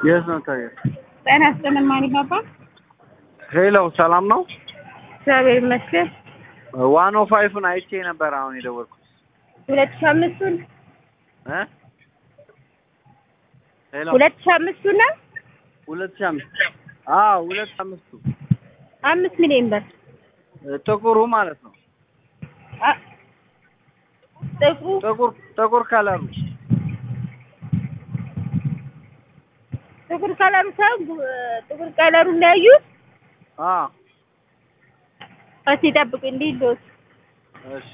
የት ነው ታዲያ? ጤና ይስጥልን ማን ይባባል? ሄሎ ሰላም ነው? እግዚአብሔር ይመስገን። ዋን ኦ ፋይቭን አይቼ ነበር አሁን የደወልኩት ሁለት ሺህ አምስቱን እ ሄሎ ሁለት ሺህ አምስቱን ነው ሁለት ሺህ አምስት አዎ ሁለት ሺህ አምስቱ አምስት ሚሊዮን ብር ጥቁሩ ማለት ነው። አ- ጥቁሩ ጥቁር ጥቁር ከለሩ ጥቁር ከለሩ ሳይሆን ቡ- ጥቁር ከለሩ እንዳያዩት አ እስኪ ጠብቁ እንዲህ ልወስ እሺ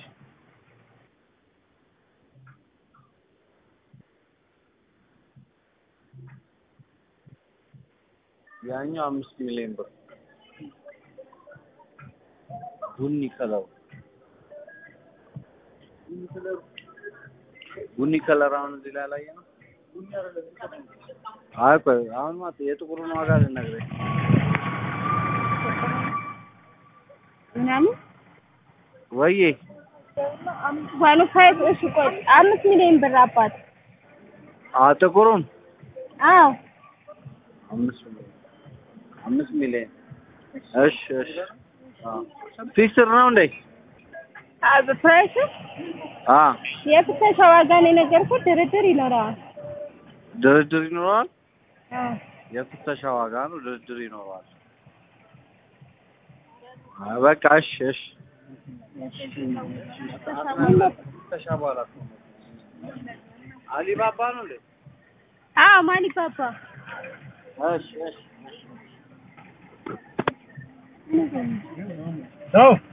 ያኛው አምስት ሚሊዮን ብር ቡኒ ከለሩ ቡኒ ከለር አሁን እዚህ ላይ አላየ ነው። አይ ቆይ አሁን ማለት የጥቁሩን ዋጋ ልነግርህ ምናምን ወዬ ዋኑ ፋይቭ እሺ ቆይ አምስት ሚሊዮን ብር አባት አ ጥቁሩን አዎ አምስት ሚሊዮን አምስት ሚሊዮን እሺ እሺ ፊክስድ ነው እንዴ? ፕራይስ አ የፍተሻ ዋጋ ነው የነገርኩት ድርድር ይኖረዋል ድርድር ይኖረዋል። አዎ የፍተሻ ዋጋ ነው፣ ድርድር ይኖረዋል። አይ በቃ እሺ እሺ ፍተሻ በኋላ አሊባባ ነው እንዴ? አዎ ማን ይባባ እሺ እሺ ነው